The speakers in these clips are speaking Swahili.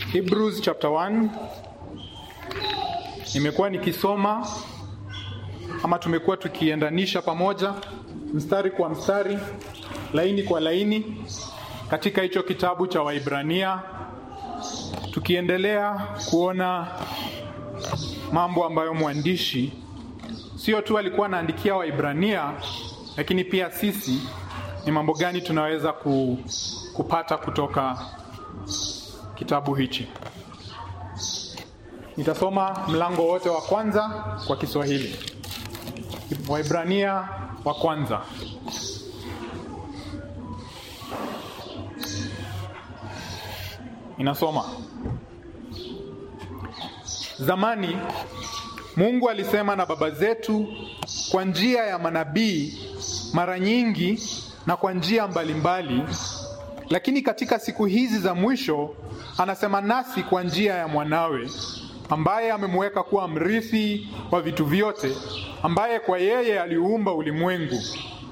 Hebrews chapter 1 nimekuwa nikisoma ama tumekuwa tukiendanisha pamoja mstari kwa mstari, laini kwa laini katika hicho kitabu cha Waibrania, tukiendelea kuona mambo ambayo mwandishi sio tu alikuwa anaandikia Waibrania, lakini pia sisi ni mambo gani tunaweza ku, kupata kutoka kitabu hichi. Nitasoma mlango wote wa kwanza kwa Kiswahili. Waibrania wa kwanza. Inasoma: Zamani Mungu alisema na baba zetu kwa njia ya manabii mara nyingi na kwa njia mbalimbali, lakini katika siku hizi za mwisho anasema nasi kwa njia ya mwanawe ambaye amemweka kuwa mrithi wa vitu vyote, ambaye kwa yeye aliumba ulimwengu.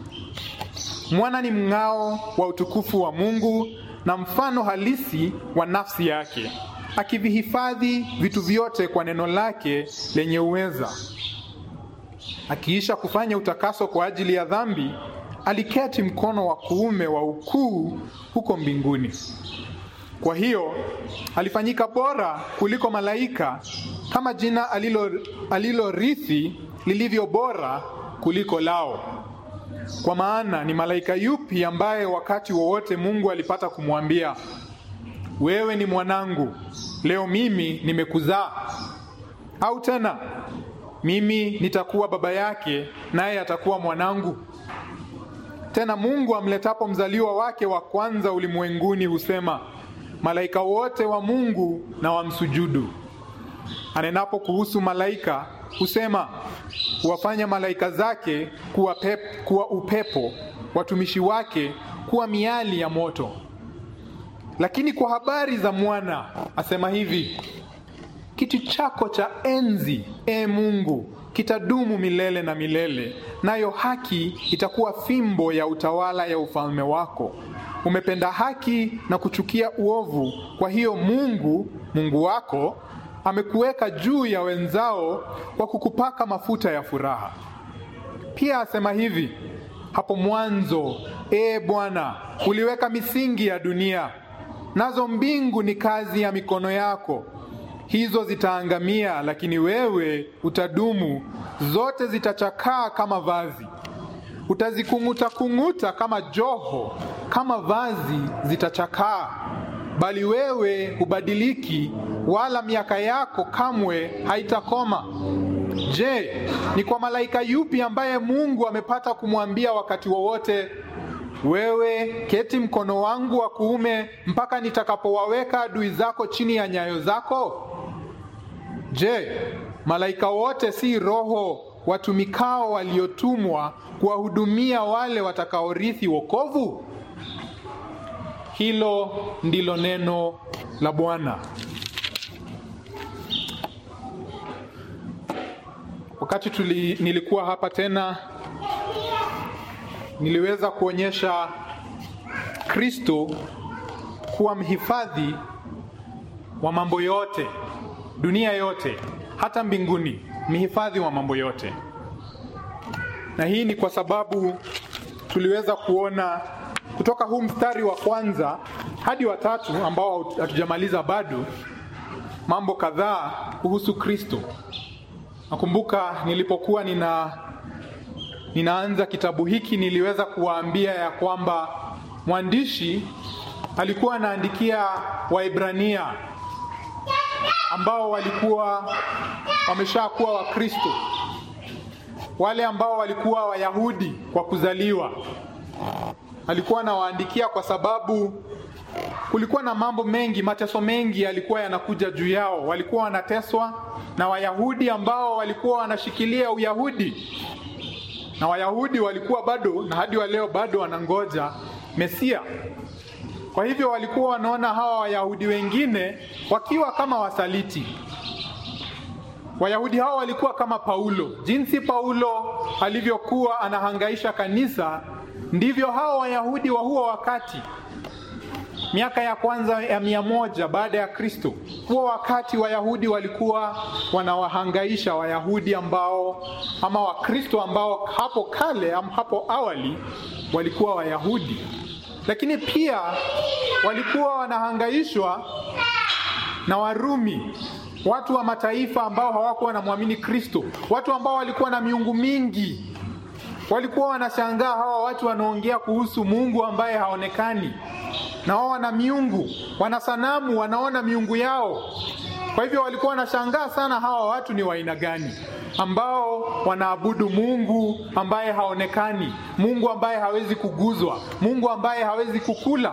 Mwana ni mng'ao wa utukufu wa Mungu na mfano halisi wa nafsi yake, akivihifadhi vitu vyote kwa neno lake lenye uweza. Akiisha kufanya utakaso kwa ajili ya dhambi, aliketi mkono wa kuume wa ukuu huko mbinguni. Kwa hiyo alifanyika bora kuliko malaika, kama jina alilo alilorithi lilivyo bora kuliko lao. Kwa maana ni malaika yupi ambaye wakati wowote Mungu alipata kumwambia, wewe ni mwanangu, leo mimi nimekuzaa? Au tena mimi nitakuwa baba yake, naye atakuwa mwanangu? Tena Mungu amletapo mzaliwa wake wa kwanza ulimwenguni husema malaika wote wa Mungu na wamsujudu. Anenapo kuhusu malaika husema, huwafanya malaika zake kuwa, pep, kuwa upepo, watumishi wake kuwa miali ya moto. Lakini kwa habari za mwana asema hivi, kiti chako cha enzi, e Mungu, kitadumu milele na milele, nayo haki itakuwa fimbo ya utawala ya ufalme wako. Umependa haki na kuchukia uovu, kwa hiyo Mungu Mungu wako amekuweka juu ya wenzao kwa kukupaka mafuta ya furaha. Pia asema hivi, hapo mwanzo, ee Bwana, uliweka misingi ya dunia, nazo mbingu ni kazi ya mikono yako. Hizo zitaangamia, lakini wewe utadumu. Zote zitachakaa kama vazi, utazikung'uta kung'uta kama joho, kama vazi zitachakaa, bali wewe hubadiliki, wala miaka yako kamwe haitakoma. Je, ni kwa malaika yupi ambaye Mungu amepata kumwambia wakati wowote, wewe keti mkono wangu wa kuume mpaka nitakapowaweka adui zako chini ya nyayo zako? Je, malaika wote si roho watumikao waliotumwa kuwahudumia wale watakaorithi wokovu? Hilo ndilo neno la Bwana. Wakati tuli, nilikuwa hapa tena niliweza kuonyesha Kristo kuwa mhifadhi wa mambo yote, dunia yote, hata mbinguni, mhifadhi wa mambo yote. Na hii ni kwa sababu tuliweza kuona kutoka huu mstari wa kwanza hadi wa tatu ambao hatujamaliza bado, mambo kadhaa kuhusu Kristo. Nakumbuka nilipokuwa nina ninaanza kitabu hiki niliweza kuwaambia ya kwamba mwandishi alikuwa anaandikia Waibrania ambao walikuwa wameshakuwa Wakristo, wale ambao walikuwa Wayahudi kwa kuzaliwa. Alikuwa anawaandikia kwa sababu kulikuwa na mambo mengi, mateso mengi yalikuwa yanakuja juu yao. Walikuwa wanateswa na Wayahudi ambao walikuwa wanashikilia Uyahudi, na Wayahudi walikuwa bado na hadi wa leo bado wanangoja Mesia. Kwa hivyo walikuwa wanaona hawa Wayahudi wengine wakiwa kama wasaliti. Wayahudi hao walikuwa kama Paulo. Jinsi Paulo alivyokuwa anahangaisha kanisa, ndivyo hao Wayahudi wa huo wakati miaka ya kwanza ya mia moja baada ya Kristo. Huo wakati Wayahudi walikuwa wanawahangaisha Wayahudi ambao ama Wakristo ambao hapo kale ama hapo awali walikuwa Wayahudi, lakini pia walikuwa wanahangaishwa na Warumi, watu wa mataifa ambao hawakuwa wanamwamini Kristo, watu ambao walikuwa na miungu mingi. Walikuwa wanashangaa hawa watu wanaongea kuhusu Mungu ambaye haonekani, na wao wana miungu, wana sanamu, wanaona miungu yao. Kwa hivyo walikuwa wanashangaa sana, hawa watu ni wa aina gani ambao wanaabudu Mungu ambaye haonekani, Mungu ambaye hawezi kuguzwa, Mungu ambaye hawezi kukula.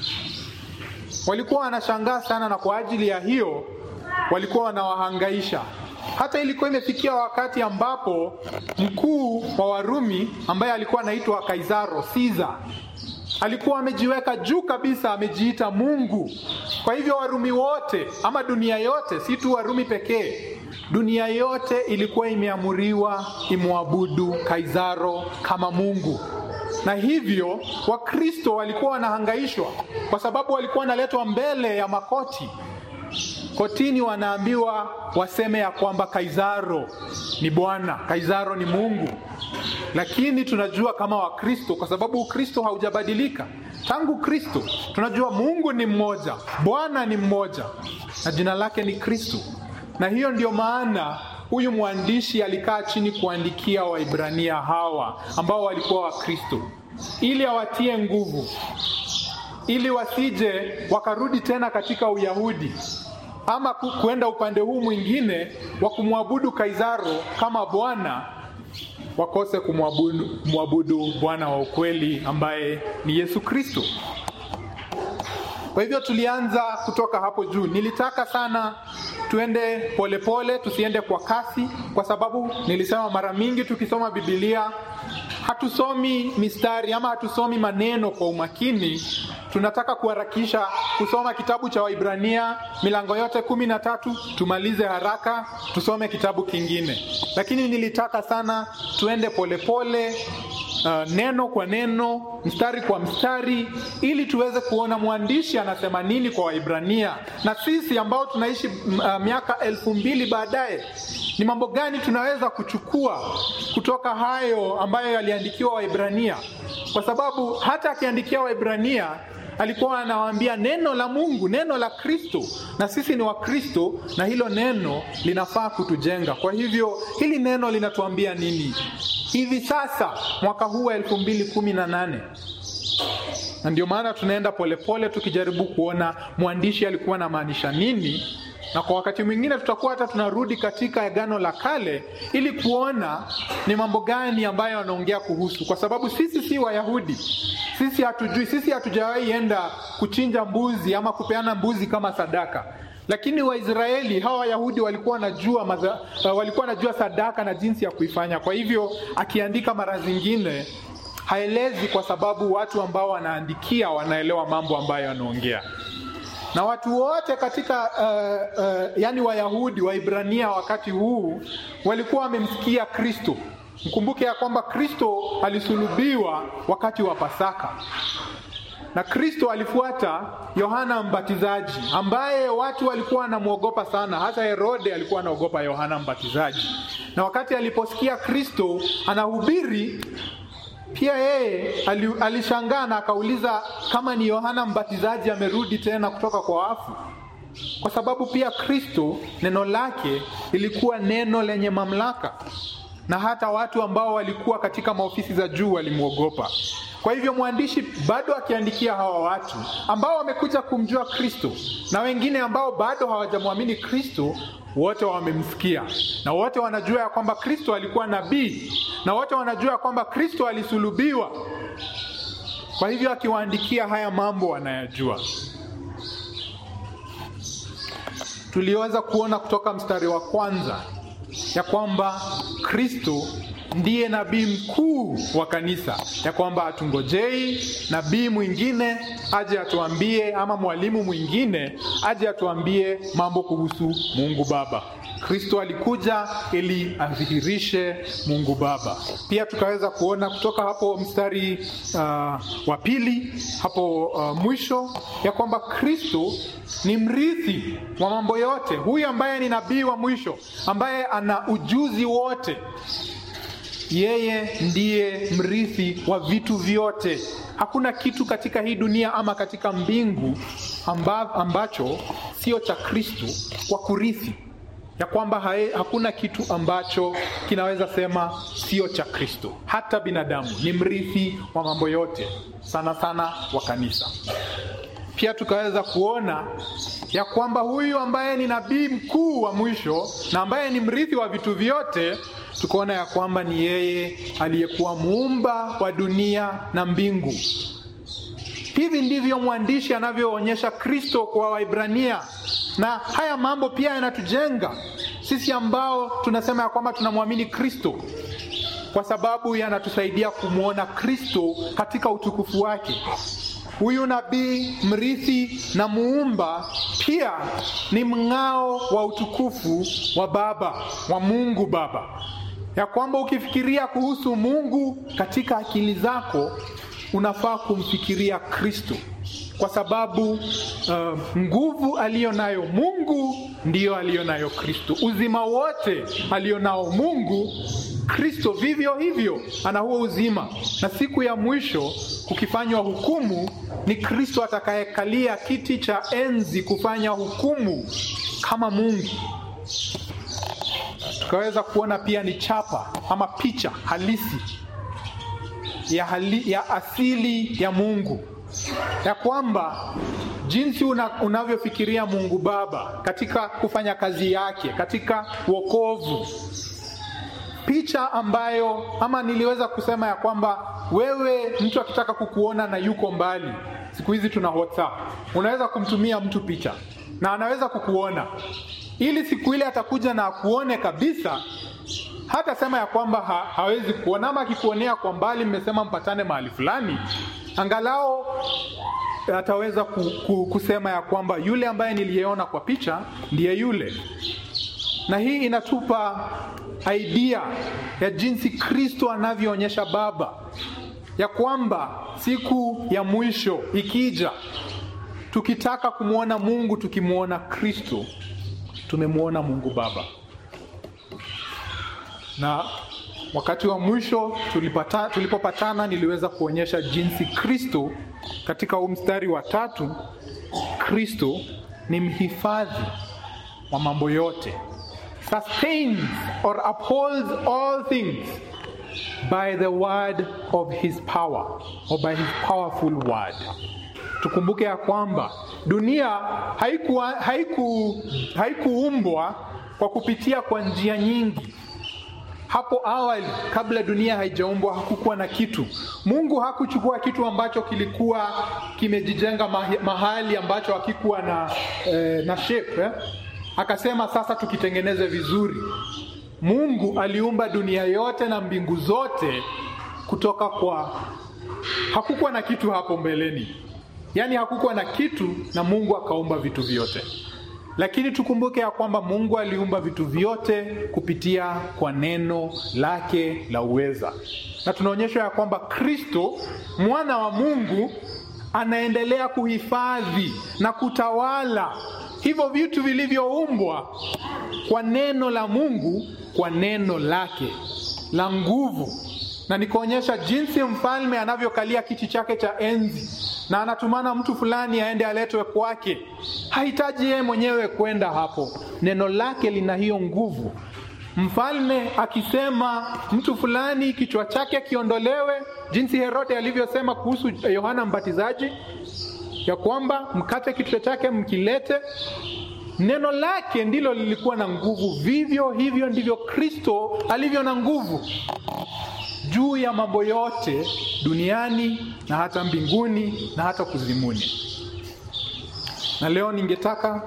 Walikuwa wanashangaa sana, na kwa ajili ya hiyo walikuwa wanawahangaisha. Hata ilikuwa imefikia wakati ambapo mkuu wa Warumi ambaye alikuwa anaitwa Kaisaro Caesar alikuwa amejiweka juu kabisa, amejiita Mungu. Kwa hivyo Warumi wote ama dunia yote, si tu Warumi pekee, dunia yote ilikuwa imeamuriwa imwabudu Kaisaro kama Mungu na hivyo Wakristo walikuwa wanahangaishwa kwa sababu walikuwa wanaletwa mbele ya makoti kotini, wanaambiwa waseme ya kwamba Kaisaro ni Bwana, Kaisaro ni Mungu. Lakini tunajua kama Wakristo, kwa sababu Ukristo haujabadilika tangu Kristo, tunajua Mungu ni mmoja, Bwana ni mmoja na jina lake ni Kristo, na hiyo ndio maana huyu mwandishi alikaa chini kuandikia Waibrania hawa ambao walikuwa Wakristo ili awatie nguvu, ili wasije wakarudi tena katika Uyahudi ama kuenda upande huu mwingine wa kumwabudu Kaisaro kama Bwana, wakose kumwabudu mwabudu Bwana wa ukweli ambaye ni Yesu Kristo. Kwa hivyo tulianza kutoka hapo juu. Nilitaka sana tuende polepole pole, tusiende kwa kasi, kwa sababu nilisema mara mingi tukisoma Biblia hatusomi mistari ama hatusomi maneno kwa umakini. Tunataka kuharakisha kusoma kitabu cha Waibrania milango yote kumi na tatu, tumalize haraka tusome kitabu kingine, lakini nilitaka sana tuende polepole pole, Uh, neno kwa neno, mstari kwa mstari, ili tuweze kuona mwandishi anasema nini kwa Waibrania, na sisi ambao tunaishi uh, miaka elfu mbili baadaye, ni mambo gani tunaweza kuchukua kutoka hayo ambayo yaliandikiwa Waibrania, kwa sababu hata akiandikia Waibrania alikuwa anawaambia neno la Mungu, neno la Kristo, na sisi ni Wakristo na hilo neno linafaa kutujenga. Kwa hivyo hili neno linatuambia nini hivi sasa mwaka huu wa elfu mbili kumi na nane? Na ndio maana tunaenda polepole tukijaribu kuona mwandishi alikuwa anamaanisha nini, na kwa wakati mwingine tutakuwa hata tunarudi katika Agano la Kale ili kuona ni mambo gani ambayo wanaongea kuhusu, kwa sababu sisi si Wayahudi, sisi hatujui, sisi hatujawahi enda kuchinja mbuzi ama kupeana mbuzi kama sadaka lakini Waisraeli hawa Wayahudi walikuwa wanajua maza, uh, walikuwa wanajua sadaka na jinsi ya kuifanya. Kwa hivyo akiandika mara zingine haelezi, kwa sababu watu ambao wanaandikia wanaelewa mambo ambayo anaongea, na watu wote katika uh, uh, yani Wayahudi Waibrania wakati huu walikuwa wamemsikia Kristo. Mkumbuke ya kwamba Kristo alisulubiwa wakati wa Pasaka na Kristo alifuata Yohana Mbatizaji ambaye watu walikuwa wanamwogopa sana. Hata Herode alikuwa anaogopa Yohana Mbatizaji, na wakati aliposikia Kristo anahubiri pia yeye alishangaa na akauliza kama ni Yohana Mbatizaji amerudi tena kutoka kwa wafu, kwa sababu pia Kristo neno lake lilikuwa neno lenye mamlaka, na hata watu ambao walikuwa katika maofisi za juu walimwogopa. Kwa hivyo mwandishi bado akiandikia hawa watu ambao wamekuja kumjua Kristo na wengine ambao bado hawajamwamini Kristo, wote wamemsikia na wote wanajua ya kwamba Kristo alikuwa nabii na wote wanajua ya kwamba Kristo alisulubiwa. Kwa hivyo akiwaandikia haya mambo wanayajua. Tuliweza kuona kutoka mstari wa kwanza ya kwamba Kristo ndiye nabii mkuu wa kanisa, ya kwamba hatungojei nabii mwingine aje atuambie, ama mwalimu mwingine aje atuambie mambo kuhusu Mungu Baba. Kristo alikuja ili adhihirishe Mungu Baba. Pia tukaweza kuona kutoka hapo mstari uh, wa pili hapo uh, mwisho ya kwamba Kristo ni mrithi wa mambo yote, huyu ambaye ni nabii wa mwisho, ambaye ana ujuzi wote yeye ndiye mrithi wa vitu vyote. Hakuna kitu katika hii dunia ama katika mbingu amba, ambacho sio cha Kristo kwa kurithi, ya kwamba hae, hakuna kitu ambacho kinaweza sema sio cha Kristo. Hata binadamu ni mrithi wa mambo yote, sana sana wa kanisa. Pia tukaweza kuona ya kwamba huyu ambaye ni nabii mkuu wa mwisho na ambaye ni mrithi wa vitu vyote tukaona ya kwamba ni yeye aliyekuwa muumba wa dunia na mbingu. Hivi ndivyo mwandishi anavyoonyesha Kristo kwa Waibrania, na haya mambo pia yanatujenga sisi ambao tunasema ya kwamba tunamwamini Kristo, kwa sababu yanatusaidia kumwona Kristo katika utukufu wake. Huyu nabii mrithi na muumba pia ni mng'ao wa utukufu wa Baba, wa Mungu Baba ya kwamba ukifikiria kuhusu Mungu katika akili zako unafaa kumfikiria Kristo, kwa sababu uh, nguvu aliyo nayo Mungu ndiyo aliyo nayo Kristo. Uzima wote aliyo nao Mungu, Kristo vivyo hivyo ana huo uzima, na siku ya mwisho kukifanywa hukumu, ni Kristo atakayekalia kiti cha enzi kufanya hukumu kama Mungu tukaweza kuona pia ni chapa ama picha halisi ya, hali, ya asili ya Mungu, ya kwamba jinsi una, unavyofikiria Mungu Baba katika kufanya kazi yake katika wokovu, picha ambayo ama niliweza kusema ya kwamba wewe, mtu akitaka kukuona na yuko mbali, siku hizi tuna WhatsApp, unaweza kumtumia mtu picha na anaweza kukuona ili siku ile atakuja na akuone kabisa, hata sema ya kwamba ha, hawezi kuona, ama akikuonea kwa mbali, mmesema mpatane mahali fulani, angalau ataweza ku, ku, kusema ya kwamba yule ambaye niliyeona kwa picha ndiye yule. Na hii inatupa idea ya jinsi Kristo anavyoonyesha Baba, ya kwamba siku ya mwisho ikija, tukitaka kumwona Mungu, tukimwona Kristo tumemwona Mungu Baba. Na wakati wa mwisho tulipata, tulipopatana niliweza kuonyesha jinsi Kristo katika huu mstari wa tatu, Kristo ni mhifadhi wa mambo yote, sustains or upholds all things by the word of his power or by his powerful word. Tukumbuke ya kwamba dunia haikuwa, haiku, haikuumbwa kwa kupitia kwa njia nyingi. Hapo awali, kabla dunia haijaumbwa, hakukuwa na kitu. Mungu hakuchukua kitu ambacho kilikuwa kimejijenga mahali ambacho hakikuwa na, eh, na shape eh? Akasema sasa tukitengeneze vizuri. Mungu aliumba dunia yote na mbingu zote kutoka kwa, hakukuwa na kitu hapo mbeleni Yaani hakukuwa na kitu na Mungu akaumba vitu vyote. Lakini tukumbuke ya kwamba Mungu aliumba vitu vyote kupitia kwa neno lake la uweza, na tunaonyeshwa ya kwamba Kristo mwana wa Mungu anaendelea kuhifadhi na kutawala hivyo vitu vilivyoumbwa kwa neno la Mungu, kwa neno lake la nguvu, na nikaonyesha jinsi mfalme anavyokalia kiti chake cha enzi na anatumana mtu fulani aende aletwe kwake. Hahitaji yeye mwenyewe kwenda hapo, neno lake lina hiyo nguvu. Mfalme akisema mtu fulani kichwa chake kiondolewe, jinsi Herode alivyosema kuhusu Yohana Mbatizaji ya kwamba mkate kichwa chake mkilete, neno lake ndilo lilikuwa na nguvu. Vivyo hivyo ndivyo Kristo alivyo na nguvu juu ya mambo yote duniani na hata mbinguni na hata kuzimuni. Na leo ningetaka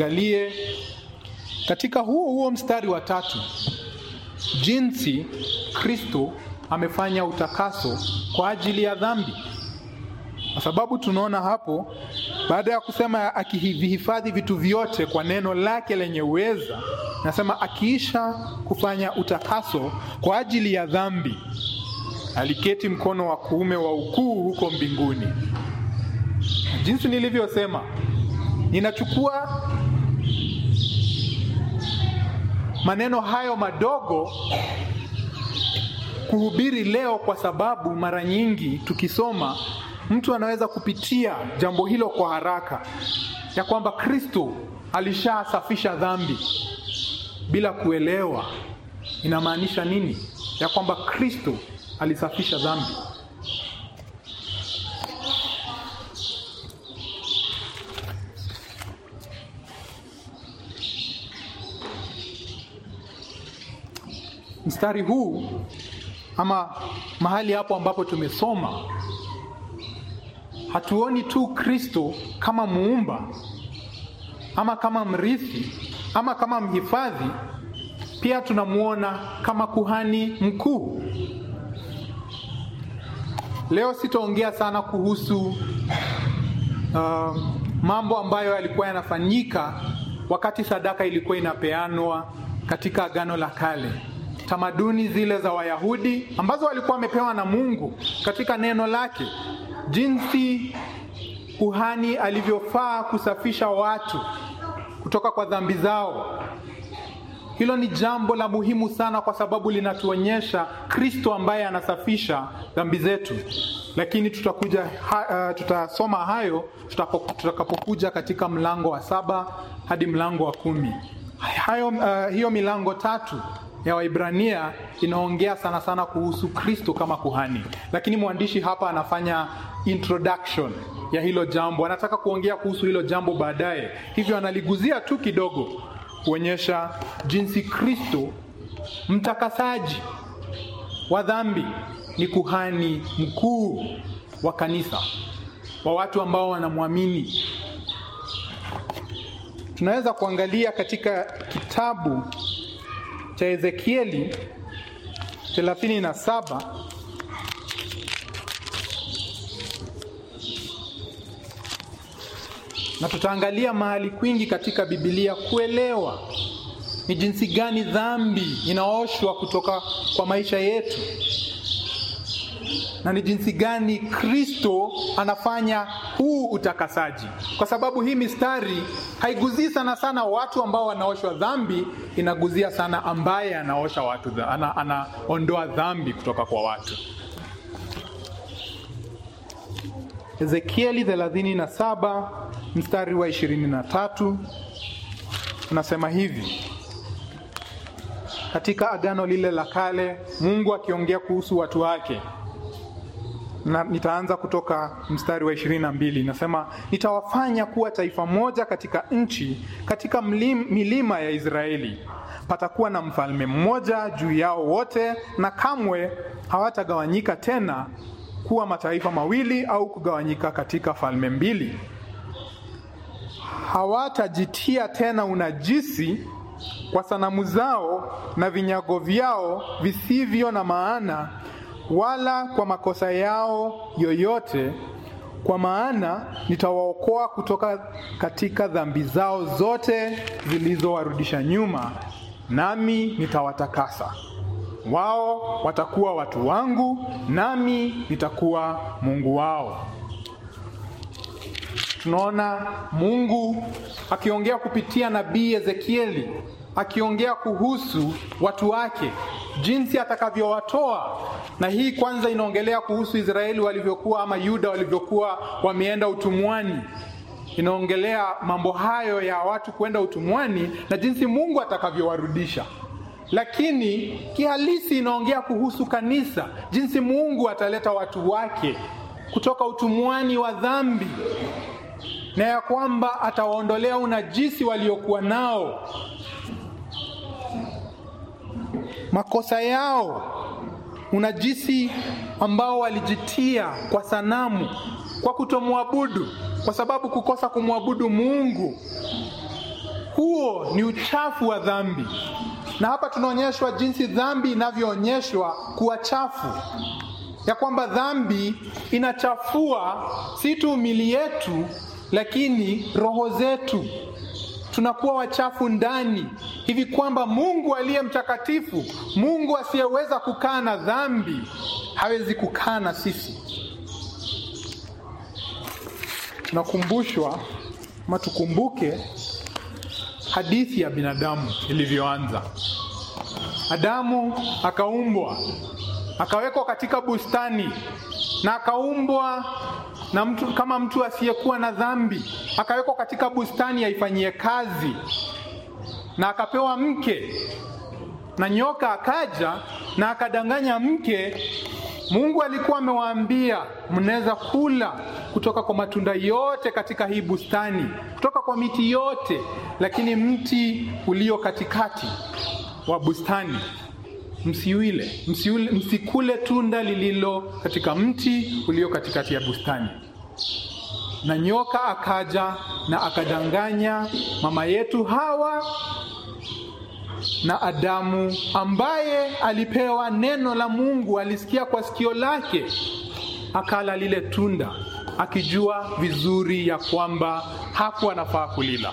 tuangalie katika huo huo mstari wa tatu jinsi Kristo amefanya utakaso kwa ajili ya dhambi, kwa sababu tunaona hapo, baada ya kusema akivihifadhi vitu vyote kwa neno lake lenye uweza, nasema akiisha kufanya utakaso kwa ajili ya dhambi, aliketi mkono wa kuume wa ukuu huko mbinguni. Jinsi nilivyosema, ninachukua maneno hayo madogo kuhubiri leo, kwa sababu mara nyingi tukisoma, mtu anaweza kupitia jambo hilo kwa haraka, ya kwamba Kristo alishasafisha dhambi bila kuelewa inamaanisha nini, ya kwamba Kristo alisafisha dhambi. Mstari huu ama mahali hapo ambapo tumesoma, hatuoni tu Kristo kama muumba ama kama mrithi ama kama mhifadhi, pia tunamwona kama kuhani mkuu. Leo sitaongea sana kuhusu uh, mambo ambayo yalikuwa yanafanyika wakati sadaka ilikuwa inapeanwa katika Agano la Kale tamaduni zile za Wayahudi ambazo walikuwa wamepewa na Mungu katika neno lake, jinsi kuhani alivyofaa kusafisha watu kutoka kwa dhambi zao. Hilo ni jambo la muhimu sana, kwa sababu linatuonyesha Kristo ambaye anasafisha dhambi zetu. Lakini tutakuja ha, uh, tutasoma hayo tutakapokuja katika mlango wa saba hadi mlango wa kumi. Hayo, uh, hiyo milango tatu ya Waibrania inaongea sana sana kuhusu Kristo kama kuhani, lakini mwandishi hapa anafanya introduction ya hilo jambo, anataka kuongea kuhusu hilo jambo baadaye, hivyo analiguzia tu kidogo kuonyesha jinsi Kristo mtakasaji wa dhambi ni kuhani mkuu wa kanisa, wa watu ambao wanamwamini. Tunaweza kuangalia katika kitabu cha Ezekieli 37 na tutaangalia mahali kwingi katika Biblia kuelewa ni jinsi gani dhambi inaoshwa kutoka kwa maisha yetu na ni jinsi gani Kristo anafanya huu utakasaji, kwa sababu hii mistari haiguzii sana sana watu ambao wanaoshwa dhambi, inaguzia sana ambaye anaosha watu, ana, anaondoa dhambi kutoka kwa watu. Ezekieli 37 mstari wa 23 unasema hivi: katika agano lile la kale, Mungu akiongea kuhusu watu wake na nitaanza kutoka mstari wa ishirini na mbili nasema, nitawafanya kuwa taifa moja katika nchi, katika mlim, milima ya Israeli. Patakuwa na mfalme mmoja juu yao wote, na kamwe hawatagawanyika tena kuwa mataifa mawili au kugawanyika katika falme mbili. Hawatajitia tena unajisi kwa sanamu zao na vinyago vyao visivyo na maana wala kwa makosa yao yoyote, kwa maana nitawaokoa kutoka katika dhambi zao zote zilizowarudisha nyuma, nami nitawatakasa. Wao watakuwa watu wangu, nami nitakuwa Mungu wao. Tunaona Mungu akiongea kupitia nabii Ezekieli, akiongea kuhusu watu wake jinsi atakavyowatoa. Na hii kwanza inaongelea kuhusu Israeli walivyokuwa ama Yuda walivyokuwa wameenda utumwani. Inaongelea mambo hayo ya watu kwenda utumwani na jinsi Mungu atakavyowarudisha. Lakini kihalisi inaongea kuhusu kanisa, jinsi Mungu ataleta watu wake kutoka utumwani wa dhambi na ya kwamba atawaondolea unajisi waliokuwa nao makosa yao, unajisi ambao walijitia kwa sanamu, kwa kutomwabudu, kwa sababu kukosa kumwabudu Mungu, huo ni uchafu wa dhambi. na hapa tunaonyeshwa jinsi dhambi inavyoonyeshwa kuwa chafu, ya kwamba dhambi inachafua si tu mili yetu, lakini roho zetu. Tunakuwa wachafu ndani, hivi kwamba Mungu aliye mtakatifu, Mungu asiyeweza kukaa na dhambi, hawezi kukaa na sisi. Tunakumbushwa ama tukumbuke hadithi ya binadamu ilivyoanza. Adamu akaumbwa, akawekwa katika bustani na akaumbwa na mtu kama mtu asiyekuwa na dhambi, akawekwa katika bustani aifanyie kazi, na akapewa mke, na nyoka akaja na akadanganya mke. Mungu alikuwa amewaambia mnaweza kula kutoka kwa matunda yote katika hii bustani, kutoka kwa miti yote, lakini mti ulio katikati wa bustani msiuile, msiule, msikule tunda lililo katika mti ulio katikati ya bustani. Na nyoka akaja na akadanganya mama yetu Hawa na Adamu, ambaye alipewa neno la Mungu, alisikia kwa sikio lake, akala lile tunda akijua vizuri ya kwamba hakuwa anafaa kulila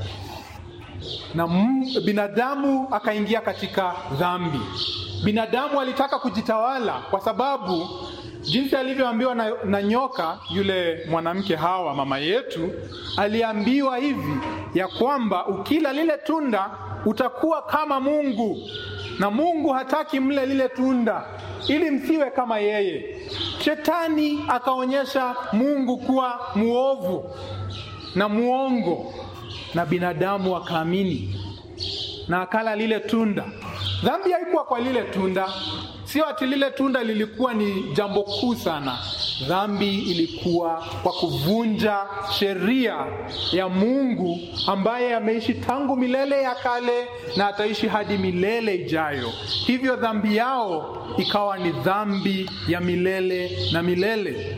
na binadamu akaingia katika dhambi. Binadamu alitaka kujitawala, kwa sababu jinsi alivyoambiwa na, na nyoka yule mwanamke Hawa mama yetu, aliambiwa hivi ya kwamba ukila lile tunda utakuwa kama Mungu, na Mungu hataki mle lile tunda ili msiwe kama yeye. Shetani akaonyesha Mungu kuwa muovu na muongo na binadamu akaamini na akala lile tunda. Dhambi haikuwa kwa lile tunda, sio ati lile tunda lilikuwa ni jambo kuu sana. Dhambi ilikuwa kwa kuvunja sheria ya Mungu ambaye ameishi tangu milele ya kale na ataishi hadi milele ijayo. Hivyo dhambi yao ikawa ni dhambi ya milele na milele.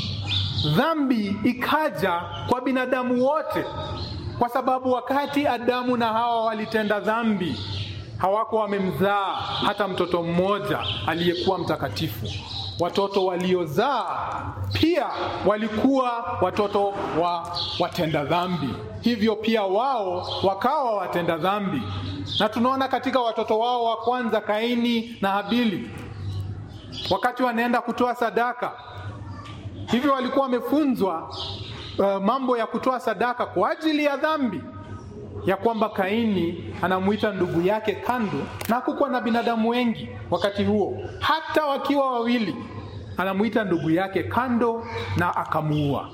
Dhambi ikaja kwa binadamu wote kwa sababu wakati Adamu na Hawa walitenda dhambi, hawakuwa wamemzaa hata mtoto mmoja aliyekuwa mtakatifu. Watoto waliozaa pia walikuwa watoto wa watenda dhambi, hivyo pia wao wakawa watenda dhambi. Na tunaona katika watoto wao wa kwanza, Kaini na Habili, wakati wanaenda kutoa sadaka, hivyo walikuwa wamefunzwa Uh, mambo ya kutoa sadaka kwa ajili ya dhambi, ya kwamba Kaini anamuita ndugu yake kando, na hakukuwa na binadamu wengi wakati huo, hata wakiwa wawili, anamuita ndugu yake kando na akamuua,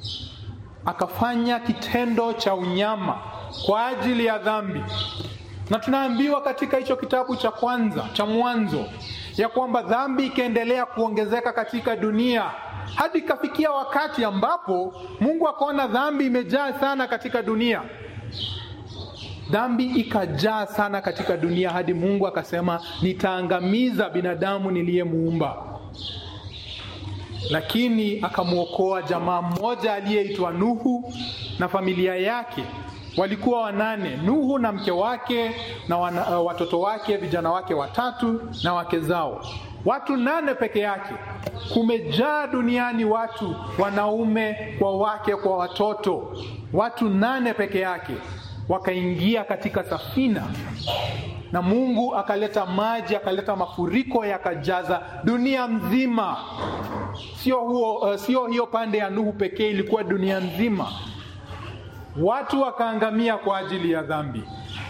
akafanya kitendo cha unyama kwa ajili ya dhambi. Na tunaambiwa katika hicho kitabu cha kwanza cha Mwanzo ya kwamba dhambi ikaendelea kuongezeka katika dunia hadi ikafikia wakati ambapo Mungu akaona dhambi imejaa sana katika dunia. Dhambi ikajaa sana katika dunia hadi Mungu akasema, nitaangamiza binadamu niliyemuumba. Lakini akamwokoa jamaa mmoja aliyeitwa Nuhu na familia yake. Walikuwa wanane, Nuhu na mke wake na wana, uh, watoto wake, vijana wake watatu na wake zao watu nane peke yake. Kumejaa duniani watu wanaume kwa wake kwa watoto, watu nane peke yake wakaingia katika safina, na Mungu akaleta maji, akaleta mafuriko yakajaza dunia mzima. Sio huo, uh, sio hiyo pande ya Nuhu pekee, ilikuwa dunia nzima. Watu wakaangamia kwa ajili ya dhambi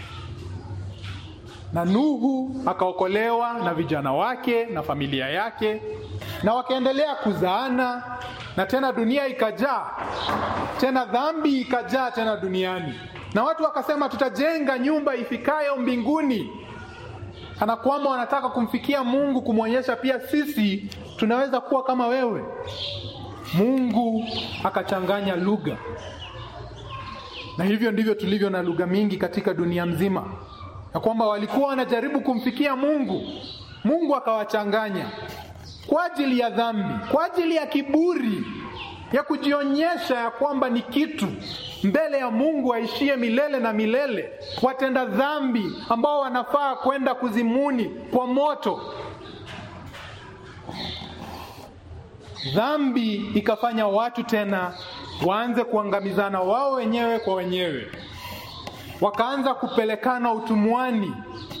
na Nuhu akaokolewa na vijana wake na familia yake, na wakaendelea kuzaana, na tena dunia ikajaa tena, dhambi ikajaa tena duniani, na watu wakasema tutajenga nyumba ifikayo mbinguni, kana kwamba wanataka kumfikia Mungu, kumwonyesha pia sisi tunaweza kuwa kama wewe. Mungu akachanganya lugha, na hivyo ndivyo tulivyo na lugha mingi katika dunia mzima ya kwamba walikuwa wanajaribu kumfikia Mungu, Mungu akawachanganya kwa ajili ya dhambi, kwa ajili ya kiburi ya kujionyesha ya kwamba ni kitu mbele ya Mungu aishie milele na milele, watenda dhambi ambao wanafaa kwenda kuzimuni kwa moto. Dhambi ikafanya watu tena waanze kuangamizana wao wenyewe kwa wenyewe, wakaanza kupelekana utumwani.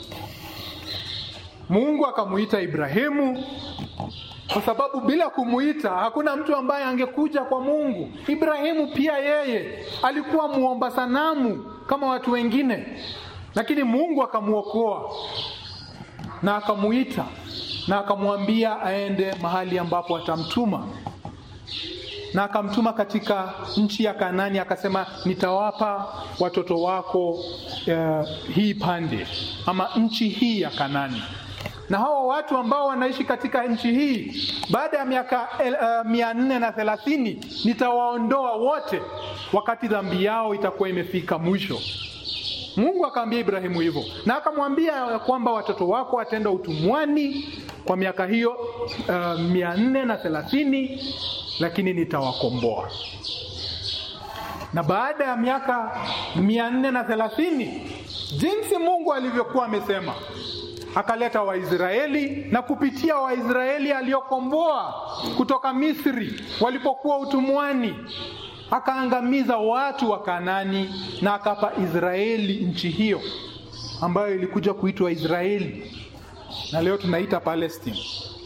Mungu akamuita Ibrahimu kwa sababu bila kumuita hakuna mtu ambaye angekuja kwa Mungu. Ibrahimu pia yeye alikuwa muomba sanamu kama watu wengine, lakini Mungu akamwokoa na akamuita na akamwambia aende mahali ambapo atamtuma, na akamtuma katika nchi ya Kanani. Akasema, nitawapa watoto wako uh, hii pande ama nchi hii ya Kanani na hawa watu ambao wanaishi katika nchi hii baada ya miaka uh, mia nne na thelathini nitawaondoa wote, wakati dhambi yao itakuwa imefika mwisho. Mungu akaambia Ibrahimu hivyo, na akamwambia kwamba watoto wako wataenda utumwani kwa miaka hiyo uh, mia nne na thelathini lakini nitawakomboa. Na baada ya miaka mia nne na thelathini jinsi Mungu alivyokuwa amesema akaleta Waisraeli na kupitia Waisraeli aliokomboa kutoka Misri walipokuwa utumwani, akaangamiza watu wa Kanani na akapa Israeli nchi hiyo ambayo ilikuja kuitwa Israeli na leo tunaita Palestine.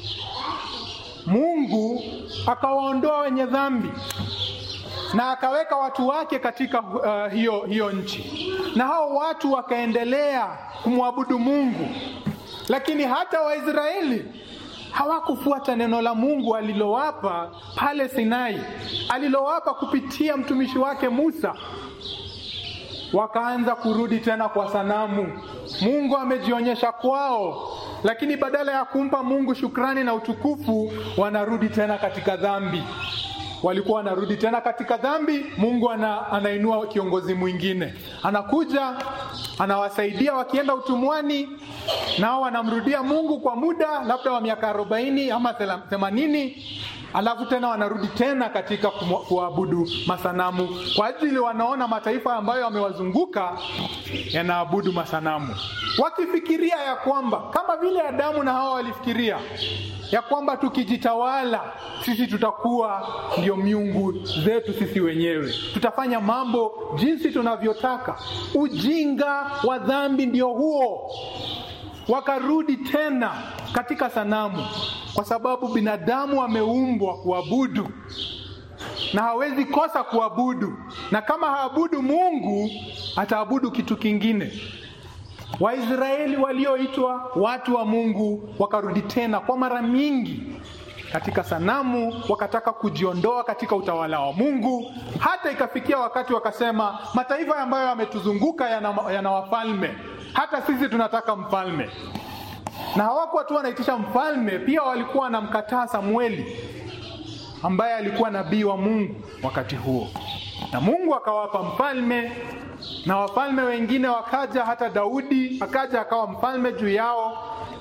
Mungu akawaondoa wenye dhambi na akaweka watu wake katika uh, hiyo, hiyo nchi, na hao watu wakaendelea kumwabudu Mungu lakini hata Waisraeli hawakufuata neno la Mungu alilowapa pale Sinai, alilowapa kupitia mtumishi wake Musa. Wakaanza kurudi tena kwa sanamu. Mungu amejionyesha kwao, lakini badala ya kumpa Mungu shukrani na utukufu, wanarudi tena katika dhambi. Walikuwa wanarudi tena katika dhambi. Mungu ana, anainua kiongozi mwingine, anakuja anawasaidia wakienda utumwani, nao wanamrudia Mungu kwa muda labda wa miaka arobaini ama themanini, alafu tena wanarudi tena katika kuabudu masanamu, kwa ajili wanaona mataifa ambayo wamewazunguka yanaabudu masanamu, wakifikiria ya kwamba kama vile Adamu na Hawa walifikiria ya kwamba tukijitawala sisi tutakuwa ndio miungu zetu sisi wenyewe, tutafanya mambo jinsi tunavyotaka. Ujinga wa dhambi ndio huo. Wakarudi tena katika sanamu, kwa sababu binadamu ameumbwa kuabudu na hawezi kosa kuabudu, na kama haabudu Mungu ataabudu kitu kingine. Waisraeli walioitwa watu wa Mungu wakarudi tena kwa mara mingi katika sanamu, wakataka kujiondoa katika utawala wa Mungu, hata ikafikia wakati wakasema, mataifa ambayo yametuzunguka yana, yana wafalme, hata sisi tunataka mfalme. Na hawakuwa tu wanaitisha mfalme, pia walikuwa wanamkataa Samueli ambaye alikuwa nabii wa Mungu wakati huo, na Mungu akawapa mfalme na wafalme wengine wakaja, hata Daudi akaja akawa mfalme juu yao,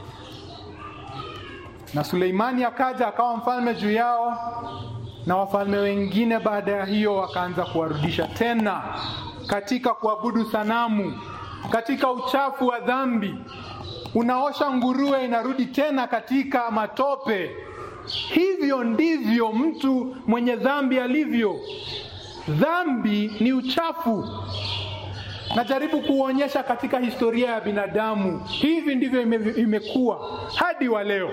na Suleimani akaja akawa mfalme juu yao, na wafalme wengine baada ya hiyo wakaanza kuwarudisha tena katika kuabudu sanamu, katika uchafu wa dhambi. Unaosha nguruwe, inarudi tena katika matope. Hivyo ndivyo mtu mwenye dhambi alivyo. Dhambi ni uchafu. Najaribu kuonyesha katika historia ya binadamu, hivi ndivyo ime, imekuwa hadi wa leo.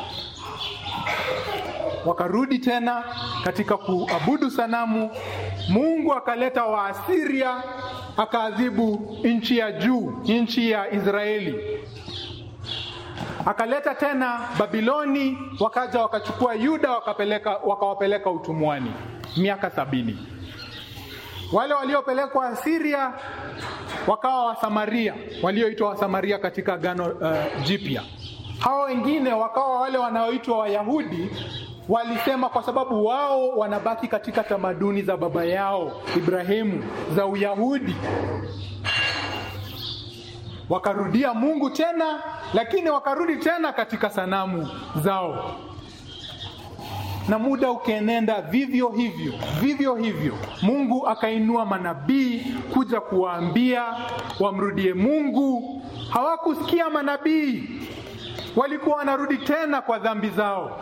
Wakarudi tena katika kuabudu sanamu. Mungu akaleta Waasiria, akaadhibu nchi ya juu, nchi ya Israeli. Akaleta tena Babiloni, wakaja wakachukua Yuda, wakapeleka wakawapeleka utumwani miaka sabini. Wale waliopelekwa Asiria wakawa Wasamaria, walioitwa Wasamaria katika Agano uh, Jipya. Hawa wengine wakawa wale wanaoitwa Wayahudi. Walisema kwa sababu wao wanabaki katika tamaduni za baba yao Ibrahimu za Uyahudi, wakarudia Mungu tena, lakini wakarudi tena katika sanamu zao. na muda ukaenenda vivyo hivyo vivyo hivyo. Mungu akainua manabii kuja kuwaambia wamrudie Mungu. Hawakusikia manabii, walikuwa wanarudi tena kwa dhambi zao,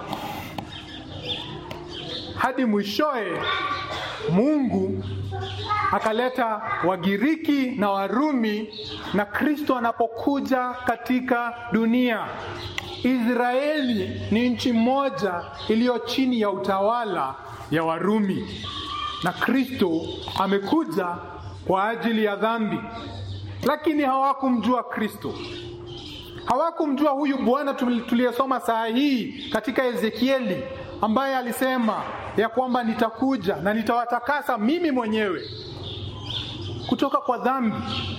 hadi mwishoe Mungu akaleta Wagiriki na Warumi, na Kristo anapokuja katika dunia Israeli ni nchi moja iliyo chini ya utawala ya Warumi, na Kristo amekuja kwa ajili ya dhambi, lakini hawakumjua Kristo, hawakumjua huyu Bwana tuliyesoma saa hii katika Ezekieli, ambaye alisema ya kwamba nitakuja na nitawatakasa mimi mwenyewe kutoka kwa dhambi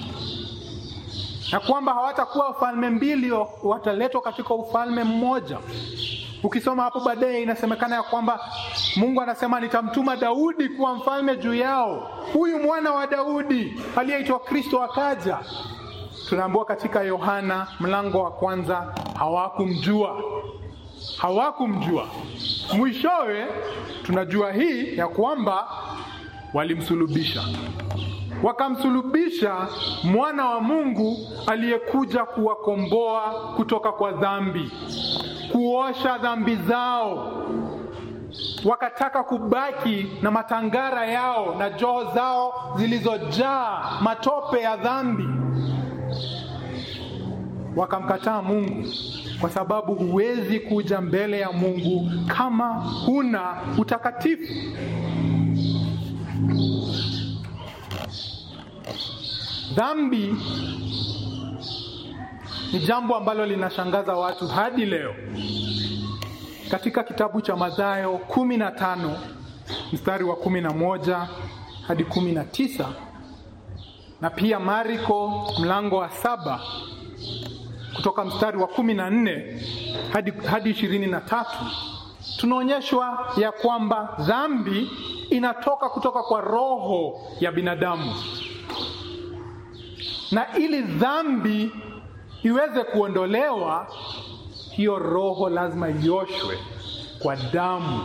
na kwamba hawatakuwa ufalme mbili, wataletwa katika ufalme mmoja. Ukisoma hapo baadaye, inasemekana ya kwamba Mungu anasema nitamtuma Daudi kuwa mfalme juu yao. Huyu mwana wa Daudi aliyeitwa Kristo akaja. Tunaambiwa katika Yohana mlango wa kwanza, hawakumjua hawakumjua. Mwishowe tunajua hii ya kwamba walimsulubisha wakamsulubisha mwana wa Mungu aliyekuja kuwakomboa kutoka kwa dhambi, kuosha dhambi zao. Wakataka kubaki na matangara yao na joho zao zilizojaa matope ya dhambi. Wakamkataa Mungu kwa sababu huwezi kuja mbele ya Mungu kama huna utakatifu. Dhambi ni jambo ambalo linashangaza watu hadi leo. Katika kitabu cha Mathayo kumi na tano mstari wa kumi na moja hadi kumi na tisa na pia Marko mlango wa saba kutoka mstari wa kumi na nne hadi hadi ishirini na tatu tunaonyeshwa ya kwamba dhambi inatoka kutoka kwa roho ya binadamu na ili dhambi iweze kuondolewa, hiyo roho lazima ioshwe kwa damu.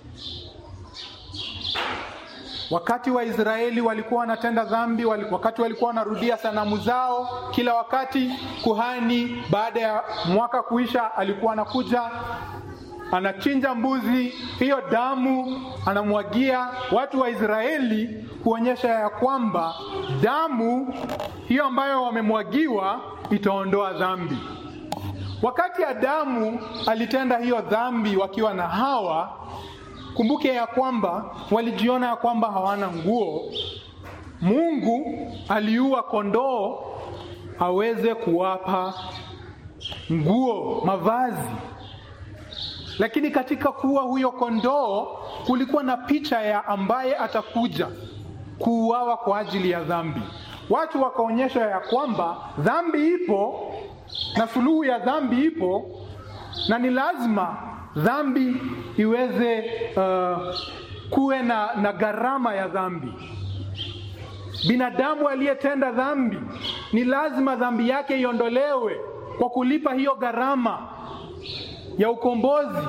Wakati Waisraeli walikuwa wanatenda dhambi, wakati walikuwa wanarudia sanamu zao kila wakati, kuhani baada ya mwaka kuisha alikuwa anakuja anachinja mbuzi, hiyo damu anamwagia watu wa Israeli kuonyesha ya kwamba damu hiyo ambayo wamemwagiwa itaondoa dhambi. Wakati Adamu alitenda hiyo dhambi wakiwa na Hawa, kumbuke ya kwamba walijiona ya kwamba hawana nguo. Mungu aliua kondoo aweze kuwapa nguo, mavazi lakini katika kuwa huyo kondoo kulikuwa na picha ya ambaye atakuja kuuawa kwa ajili ya dhambi. Watu wakaonyesha ya kwamba dhambi ipo na suluhu ya dhambi ipo, na ni lazima dhambi iweze uh, kuwe na, na gharama ya dhambi. Binadamu aliyetenda dhambi ni lazima dhambi yake iondolewe kwa kulipa hiyo gharama ya ukombozi.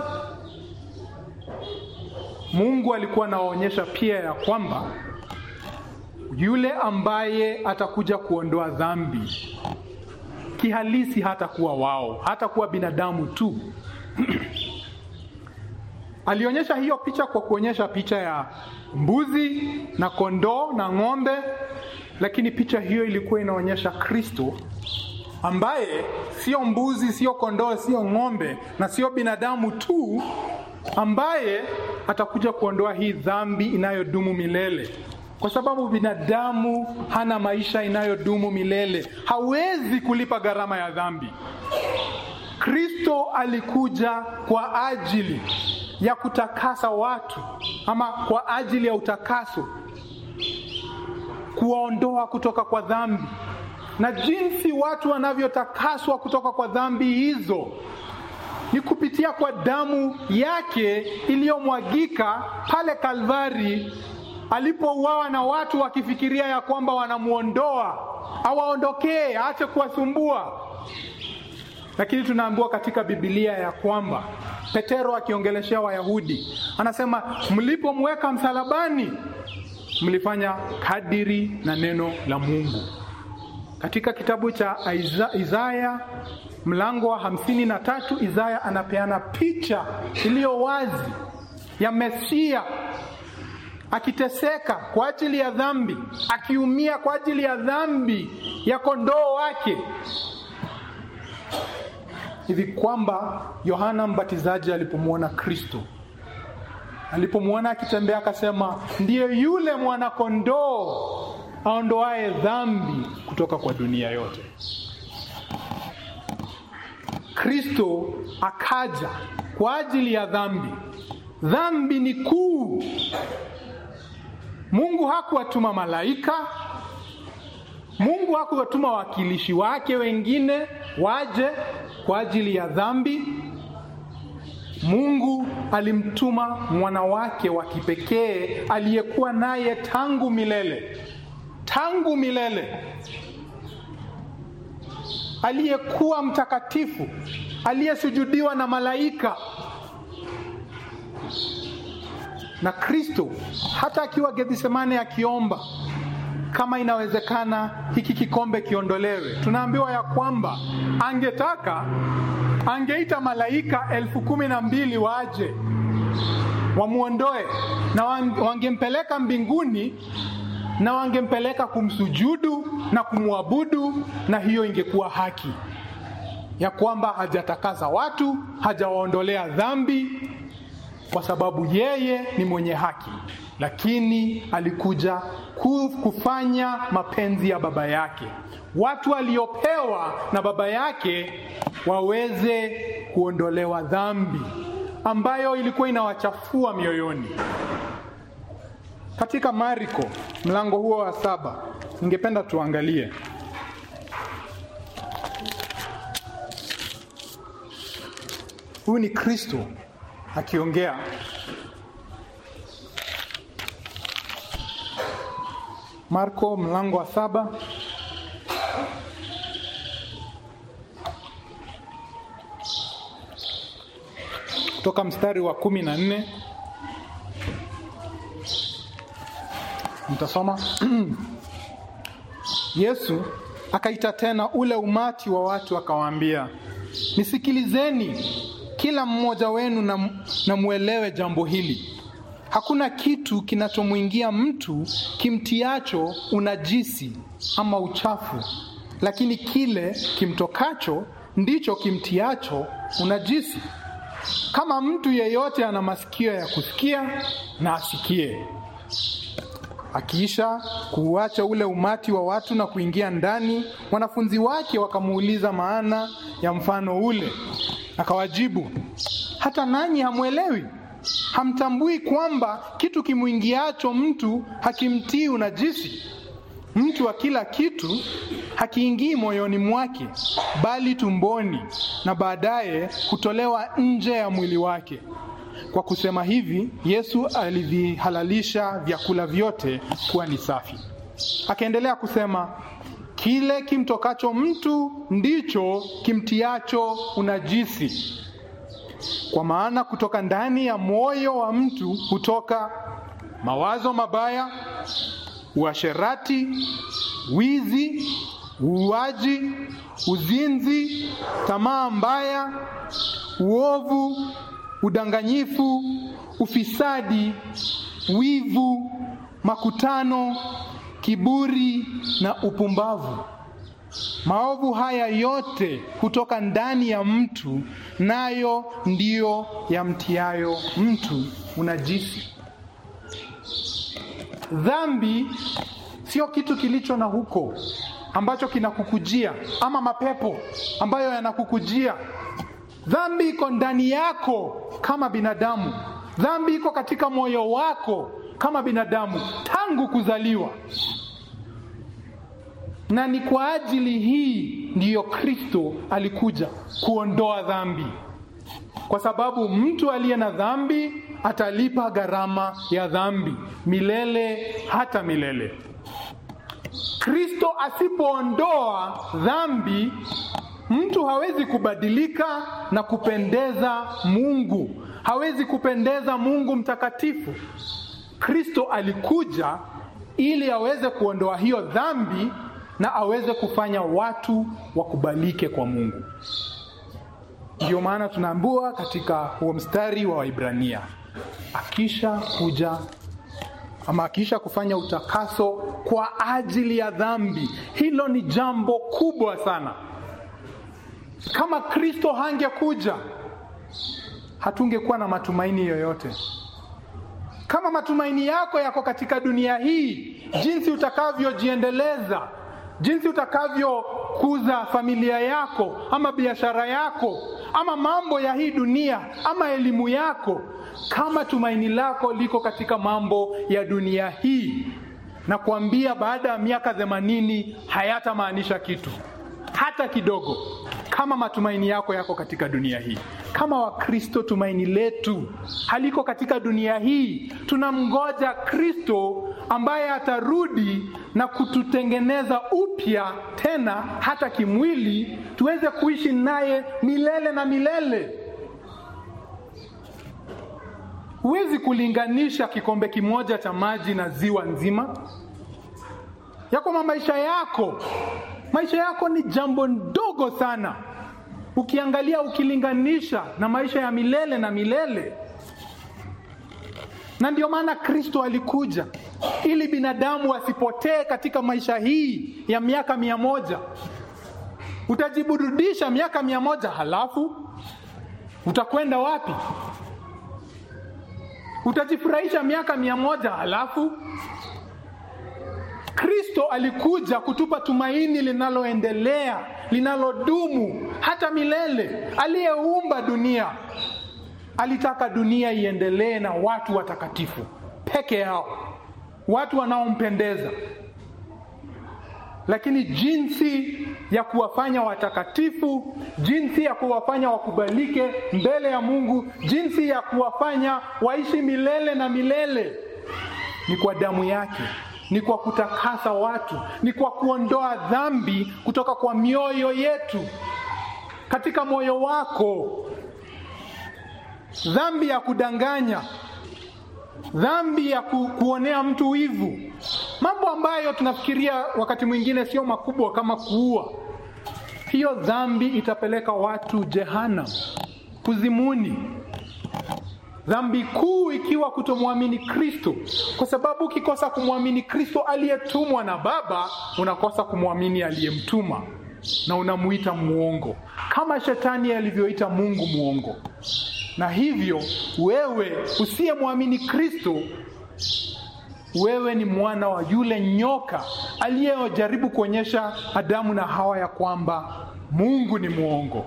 Mungu alikuwa anawaonyesha pia ya kwamba yule ambaye atakuja kuondoa dhambi kihalisi hatakuwa wao, hatakuwa binadamu tu alionyesha hiyo picha kwa kuonyesha picha ya mbuzi na kondoo na ng'ombe, lakini picha hiyo ilikuwa inaonyesha Kristo ambaye sio mbuzi, sio kondoo, sio ng'ombe na sio binadamu tu, ambaye atakuja kuondoa hii dhambi inayodumu milele, kwa sababu binadamu hana maisha inayodumu milele, hawezi kulipa gharama ya dhambi. Kristo alikuja kwa ajili ya kutakasa watu ama kwa ajili ya utakaso, kuwaondoa kutoka kwa dhambi na jinsi watu wanavyotakaswa kutoka kwa dhambi hizo ni kupitia kwa damu yake iliyomwagika pale Kalvari alipouawa na watu wakifikiria ya kwamba wanamwondoa awaondokee, aache kuwasumbua. Lakini tunaambiwa katika Biblia ya kwamba Petero akiongeleshea Wayahudi anasema, mlipomweka msalabani mlifanya kadiri na neno la Mungu. Katika kitabu cha Isaya mlango wa hamsini na tatu Isaya anapeana picha iliyo wazi ya Mesia akiteseka kwa ajili ya dhambi, akiumia kwa ajili ya dhambi ya kondoo wake, hivi kwamba Yohana Mbatizaji alipomwona Kristo, alipomwona akitembea, akasema ndiye yule mwanakondoo aondoaye dhambi kutoka kwa dunia yote. Kristo akaja kwa ajili ya dhambi. Dhambi ni kuu. Mungu hakuwatuma malaika, Mungu hakuwatuma wawakilishi wake wengine waje kwa ajili ya dhambi. Mungu alimtuma mwana wake wa kipekee aliyekuwa naye tangu milele, tangu milele, aliyekuwa mtakatifu, aliyesujudiwa na malaika na Kristo hata akiwa Gethsemane akiomba kama inawezekana hiki kikombe kiondolewe, tunaambiwa ya kwamba angetaka angeita malaika elfu kumi na mbili waje wamwondoe, na wangempeleka mbinguni na wangempeleka kumsujudu na kumwabudu, na hiyo ingekuwa haki ya kwamba hajatakaza watu, hajawaondolea dhambi kwa sababu yeye ni mwenye haki, lakini alikuja kufanya mapenzi ya baba yake, watu waliopewa na baba yake waweze kuondolewa dhambi ambayo ilikuwa inawachafua mioyoni. Katika Marko mlango huo wa saba, ningependa tuangalie huyu ni Kristo akiongea Marko mlango wa saba kutoka mstari wa kumi na nne mtasoma. Yesu akaita tena ule umati wa watu akawaambia, nisikilizeni kila mmoja wenu na, na mwelewe jambo hili. Hakuna kitu kinachomwingia mtu kimtiacho unajisi ama uchafu, lakini kile kimtokacho ndicho kimtiacho unajisi. Kama mtu yeyote ana masikio ya kusikia, na asikie. Akiisha kuuacha ule umati wa watu na kuingia ndani, wanafunzi wake wakamuuliza maana ya mfano ule. Akawajibu, hata nanyi hamwelewi? Hamtambui kwamba kitu kimwingiacho mtu hakimtii unajisi? Mtu wa kila kitu hakiingii moyoni mwake, bali tumboni, na baadaye hutolewa nje ya mwili wake. Kwa kusema hivi, Yesu alivihalalisha vyakula vyote kuwa ni safi. Akaendelea kusema, kile kimtokacho mtu ndicho kimtiacho unajisi. Kwa maana kutoka ndani ya moyo wa mtu hutoka mawazo mabaya, uasherati, wizi, uuaji, uzinzi, tamaa mbaya, uovu, udanganyifu, ufisadi, wivu, makutano, kiburi na upumbavu. Maovu haya yote hutoka ndani ya mtu, nayo ndiyo yamtiayo mtu unajisi. Dhambi sio kitu kilicho na huko ambacho kinakukujia, ama mapepo ambayo yanakukujia. Dhambi iko ndani yako kama binadamu. Dhambi iko katika moyo wako kama binadamu tangu kuzaliwa na ni kwa ajili hii ndiyo Kristo alikuja kuondoa dhambi, kwa sababu mtu aliye na dhambi atalipa gharama ya dhambi milele hata milele. Kristo asipoondoa dhambi, Mtu hawezi kubadilika na kupendeza Mungu, hawezi kupendeza Mungu mtakatifu. Kristo alikuja ili aweze kuondoa hiyo dhambi na aweze kufanya watu wakubalike kwa Mungu. Ndio maana tunaambiwa katika huo mstari wa Waibrania, akisha kuja ama akisha kufanya utakaso kwa ajili ya dhambi. Hilo ni jambo kubwa sana. Kama Kristo hangekuja, hatungekuwa na matumaini yoyote. Kama matumaini yako yako katika dunia hii, jinsi utakavyojiendeleza, jinsi utakavyokuza familia yako ama biashara yako ama mambo ya hii dunia ama elimu yako, kama tumaini lako liko katika mambo ya dunia hii, na kuambia baada ya miaka themanini hayatamaanisha kitu hata kidogo, kama matumaini yako yako katika dunia hii. Kama Wakristo, tumaini letu haliko katika dunia hii. Tunamngoja Kristo ambaye atarudi na kututengeneza upya tena, hata kimwili, tuweze kuishi naye milele na milele. Huwezi kulinganisha kikombe kimoja cha maji na ziwa nzima ya kwamba maisha yako maisha yako ni jambo ndogo sana ukiangalia, ukilinganisha na maisha ya milele na milele. Na ndio maana Kristo alikuja ili binadamu asipotee katika maisha hii ya miaka mia moja. Utajiburudisha miaka mia moja, halafu utakwenda wapi? Utajifurahisha miaka mia moja, halafu Kristo alikuja kutupa tumaini linaloendelea, linalodumu hata milele. Aliyeumba dunia alitaka dunia iendelee na watu watakatifu peke yao, watu wanaompendeza. Lakini jinsi ya kuwafanya watakatifu, jinsi ya kuwafanya wakubalike mbele ya Mungu, jinsi ya kuwafanya waishi milele na milele ni kwa damu yake ni kwa kutakasa watu, ni kwa kuondoa dhambi kutoka kwa mioyo yetu. Katika moyo wako, dhambi ya kudanganya, dhambi ya ku, kuonea mtu wivu, mambo ambayo tunafikiria wakati mwingine sio makubwa kama kuua, hiyo dhambi itapeleka watu jehanamu, kuzimuni dhambi kuu ikiwa kutomwamini Kristo, kwa sababu ukikosa kumwamini Kristo aliyetumwa na Baba, unakosa kumwamini aliyemtuma na unamuita muongo, kama shetani alivyoita Mungu muongo. Na hivyo wewe usiyemwamini Kristo, wewe ni mwana wa yule nyoka aliyejaribu kuonyesha Adamu na Hawa ya kwamba Mungu ni muongo.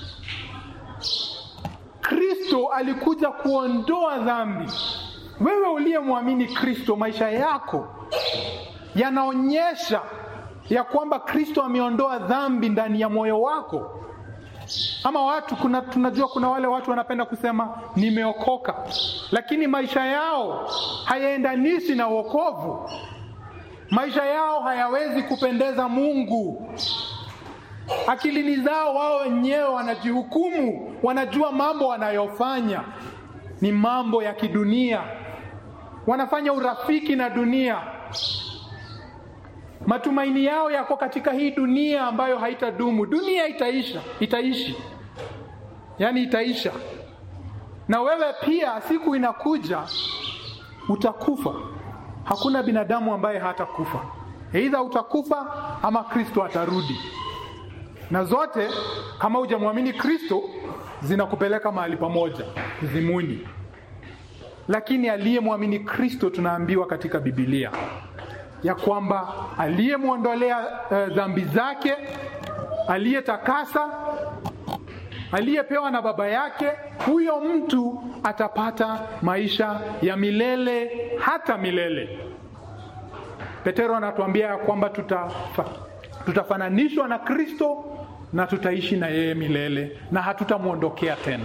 Kristo alikuja kuondoa dhambi. Wewe uliyemwamini Kristo, maisha yako yanaonyesha ya kwamba Kristo ameondoa dhambi ndani ya moyo wako. Ama watu kuna, tunajua kuna wale watu wanapenda kusema nimeokoka, lakini maisha yao hayaendanishi na wokovu. Maisha yao hayawezi kupendeza Mungu. Akilini zao wao wenyewe wanajihukumu, wanajua mambo wanayofanya ni mambo ya kidunia, wanafanya urafiki na dunia. Matumaini yao yako katika hii dunia ambayo haitadumu. Dunia itaisha, itaishi, yaani itaisha, na wewe pia siku inakuja utakufa. Hakuna binadamu ambaye hatakufa, aidha utakufa ama Kristo atarudi na zote kama hujamwamini Kristo zinakupeleka mahali pamoja zimuni. Lakini aliyemwamini Kristo, tunaambiwa katika Biblia ya kwamba aliyemwondolea uh, dhambi zake, aliyetakasa, aliyepewa na Baba yake, huyo mtu atapata maisha ya milele hata milele. Petero anatuambia ya kwamba tutafa, tutafananishwa na Kristo na tutaishi na yeye milele na hatutamwondokea tena.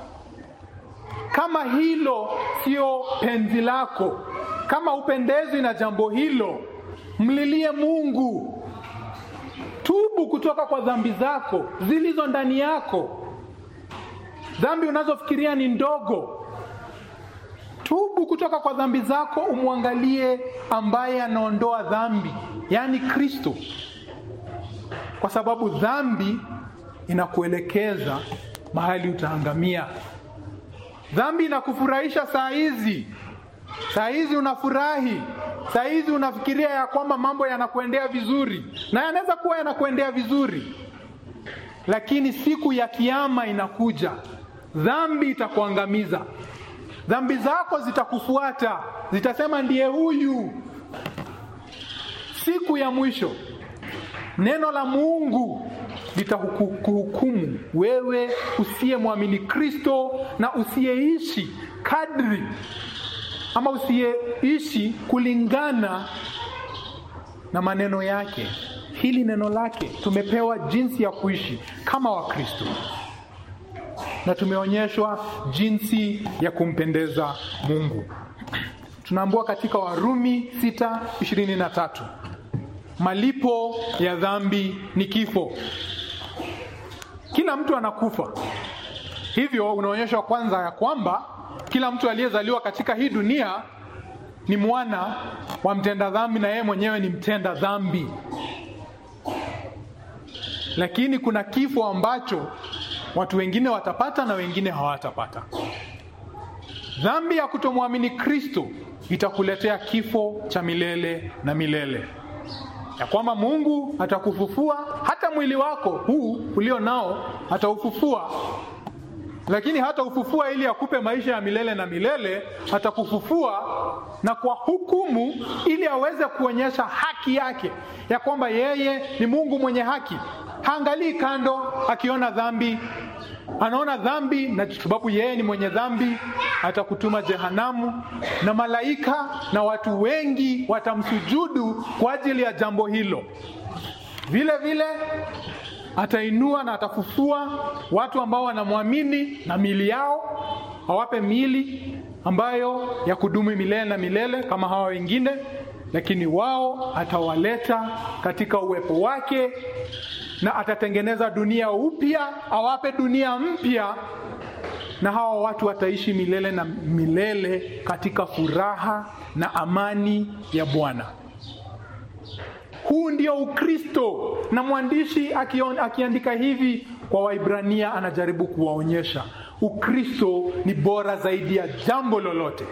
Kama hilo sio penzi lako, kama upendezwi na jambo hilo, mlilie Mungu, tubu kutoka kwa dhambi zako zilizo ndani yako, dhambi unazofikiria ni ndogo. Tubu kutoka kwa dhambi zako, umwangalie ambaye anaondoa dhambi, yaani Kristo, kwa sababu dhambi inakuelekeza mahali utaangamia. Dhambi inakufurahisha saa hizi, saa hizi unafurahi, saa hizi unafikiria ya kwamba mambo yanakuendea vizuri, na yanaweza kuwa yanakuendea vizuri, lakini siku ya kiama inakuja, dhambi itakuangamiza. Dhambi zako zitakufuata, zitasema ndiye huyu. Siku ya mwisho neno la Mungu litakuhukumu wewe usiyemwamini Kristo na usiyeishi kadri ama usiyeishi kulingana na maneno yake. Hili neno lake tumepewa jinsi ya kuishi kama Wakristo na tumeonyeshwa jinsi ya kumpendeza Mungu. Tunaambiwa katika Warumi 6:23 malipo ya dhambi ni kifo. Kila mtu anakufa, hivyo unaonyeshwa kwanza ya kwamba kila mtu aliyezaliwa katika hii dunia ni mwana wa mtenda dhambi, na yeye mwenyewe ni mtenda dhambi. Lakini kuna kifo ambacho watu wengine watapata na wengine hawatapata. Dhambi ya kutomwamini Kristo itakuletea kifo cha milele na milele, ya kwamba Mungu atakufufua, hata mwili wako huu ulio nao ataufufua, lakini hata ufufua ili akupe maisha ya milele na milele. Atakufufua na kwa hukumu, ili aweze kuonyesha haki yake, ya kwamba yeye ni Mungu mwenye haki. Haangalii kando akiona dhambi, anaona dhambi, na sababu yeye ni mwenye dhambi atakutuma jehanamu, na malaika na watu wengi watamsujudu kwa ajili ya jambo hilo. Vile vile atainua na atafufua watu ambao wanamwamini na miili yao, awape miili ambayo ya kudumu milele na milele kama hawa wengine, lakini wao atawaleta katika uwepo wake na atatengeneza dunia upya, awape dunia mpya, na hawa watu wataishi milele na milele katika furaha na amani ya Bwana. Huu ndio Ukristo, na mwandishi akion, akiandika hivi kwa Waibrania anajaribu kuwaonyesha Ukristo ni bora zaidi ya jambo lolote.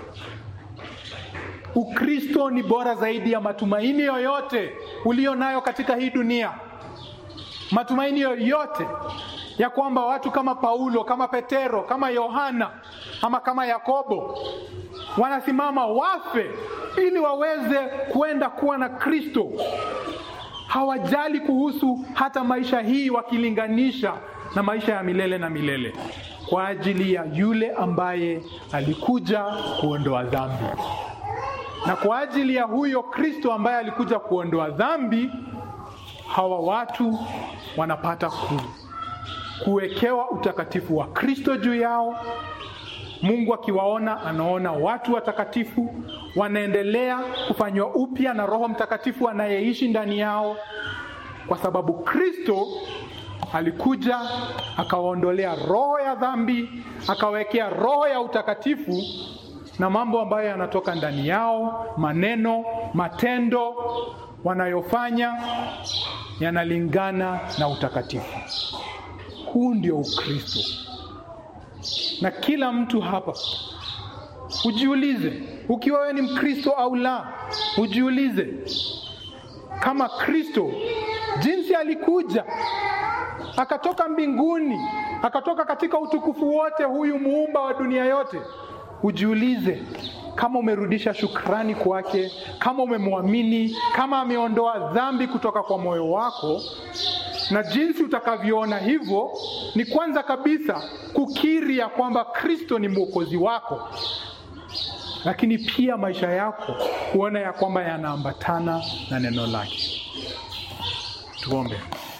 Ukristo ni bora zaidi ya matumaini yoyote ulio nayo katika hii dunia matumaini yoyote ya kwamba watu kama Paulo, kama Petero, kama Yohana ama kama Yakobo wanasimama wafe ili waweze kwenda kuwa na Kristo. Hawajali kuhusu hata maisha hii, wakilinganisha na maisha ya milele na milele, kwa ajili ya yule ambaye alikuja kuondoa dhambi, na kwa ajili ya huyo Kristo ambaye alikuja kuondoa dhambi hawa watu wanapata ku, kuwekewa utakatifu wa Kristo juu yao. Mungu akiwaona, anaona watu watakatifu, wanaendelea kufanywa upya na Roho Mtakatifu anayeishi ndani yao, kwa sababu Kristo alikuja akawaondolea roho ya dhambi, akawekea roho ya utakatifu na mambo ambayo yanatoka ndani yao, maneno, matendo wanayofanya yanalingana na utakatifu. Huu ndio Ukristo, na kila mtu hapa ujiulize, ukiwa wewe ni Mkristo au la, ujiulize kama Kristo jinsi alikuja akatoka mbinguni, akatoka katika utukufu wote, huyu muumba wa dunia yote, ujiulize kama umerudisha shukrani kwake, kama umemwamini, kama ameondoa dhambi kutoka kwa moyo wako. Na jinsi utakavyoona hivyo ni kwanza kabisa kukiri ya kwamba Kristo ni mwokozi wako, lakini pia maisha yako kuona ya kwamba yanaambatana na neno lake. Tuombe.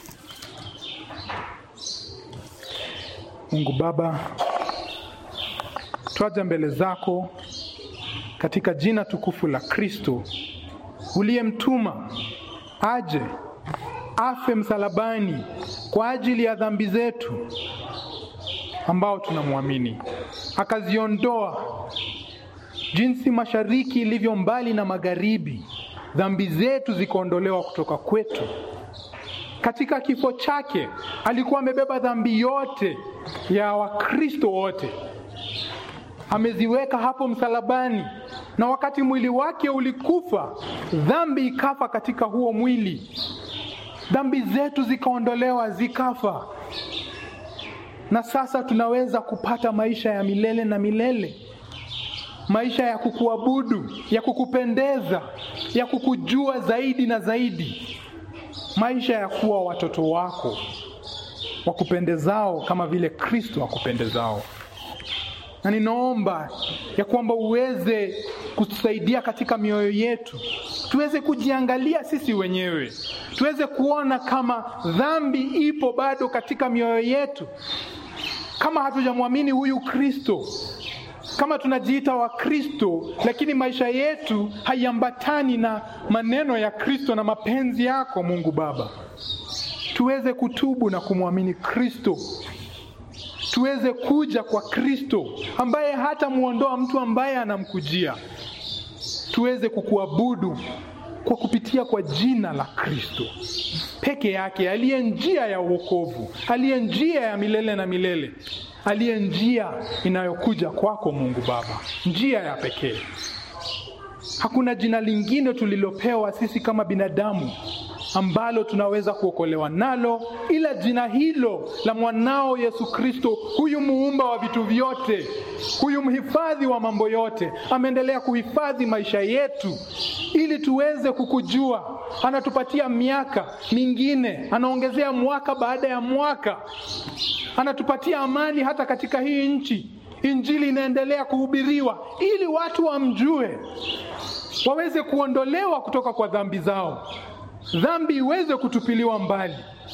Mungu Baba, twaja mbele zako katika jina tukufu la Kristo uliyemtuma aje afe msalabani kwa ajili ya dhambi zetu ambao tunamwamini, akaziondoa jinsi mashariki ilivyo mbali na magharibi, dhambi zetu zikaondolewa kutoka kwetu. Katika kifo chake alikuwa amebeba dhambi yote ya Wakristo wote, ameziweka hapo msalabani, na wakati mwili wake ulikufa, dhambi ikafa katika huo mwili, dhambi zetu zikaondolewa, zikafa, na sasa tunaweza kupata maisha ya milele na milele maisha ya kukuabudu, ya kukupendeza, ya kukujua zaidi na zaidi, maisha ya kuwa watoto wako wakupendezao kama vile Kristo akupendezao. Na ninaomba ya kwamba uweze kutusaidia katika mioyo yetu, tuweze kujiangalia sisi wenyewe, tuweze kuona kama dhambi ipo bado katika mioyo yetu, kama hatujamwamini huyu Kristo kama tunajiita Wakristo lakini maisha yetu haiambatani na maneno ya Kristo na mapenzi yako Mungu Baba, tuweze kutubu na kumwamini Kristo, tuweze kuja kwa Kristo ambaye hata muondoa mtu ambaye anamkujia, tuweze kukuabudu kwa kupitia kwa jina la Kristo peke yake, aliye njia ya uokovu, aliye njia ya milele na milele aliye njia inayokuja kwako Mungu Baba, njia ya pekee. Hakuna jina lingine tulilopewa sisi kama binadamu ambalo tunaweza kuokolewa nalo ila jina hilo la mwanao Yesu Kristo, huyu muumba wa vitu vyote, huyu mhifadhi wa mambo yote. Ameendelea kuhifadhi maisha yetu ili tuweze kukujua. Anatupatia miaka mingine, anaongezea mwaka baada ya mwaka, anatupatia amani hata katika hii nchi. Injili inaendelea kuhubiriwa ili watu wamjue, waweze kuondolewa kutoka kwa dhambi zao dhambi iweze kutupiliwa mbali,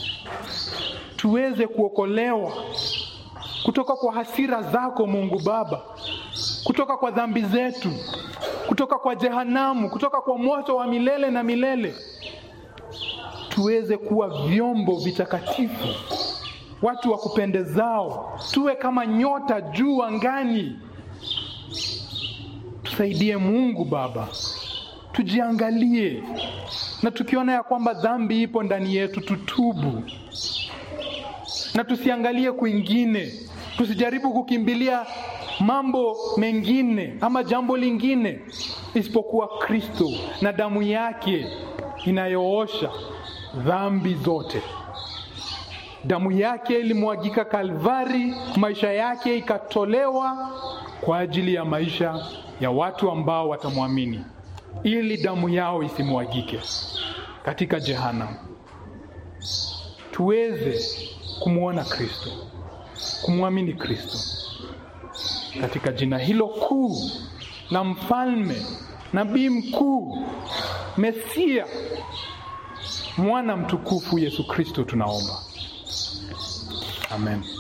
tuweze kuokolewa kutoka kwa hasira zako Mungu Baba, kutoka kwa dhambi zetu, kutoka kwa jehanamu, kutoka kwa moto wa milele na milele, tuweze kuwa vyombo vitakatifu, watu wa kupendezao, tuwe kama nyota juu angani. Tusaidie Mungu Baba, tujiangalie na tukiona ya kwamba dhambi ipo ndani yetu, tutubu na tusiangalie kwingine, tusijaribu kukimbilia mambo mengine ama jambo lingine isipokuwa Kristo na damu yake inayoosha dhambi zote. Damu yake ilimwagika Kalvari, maisha yake ikatolewa kwa ajili ya maisha ya watu ambao watamwamini ili damu yao isimwagike katika jehanamu. Tuweze kumwona Kristo, kumwamini Kristo katika jina hilo kuu la mfalme, nabii mkuu, Mesia, mwana mtukufu Yesu Kristo, tunaomba amen.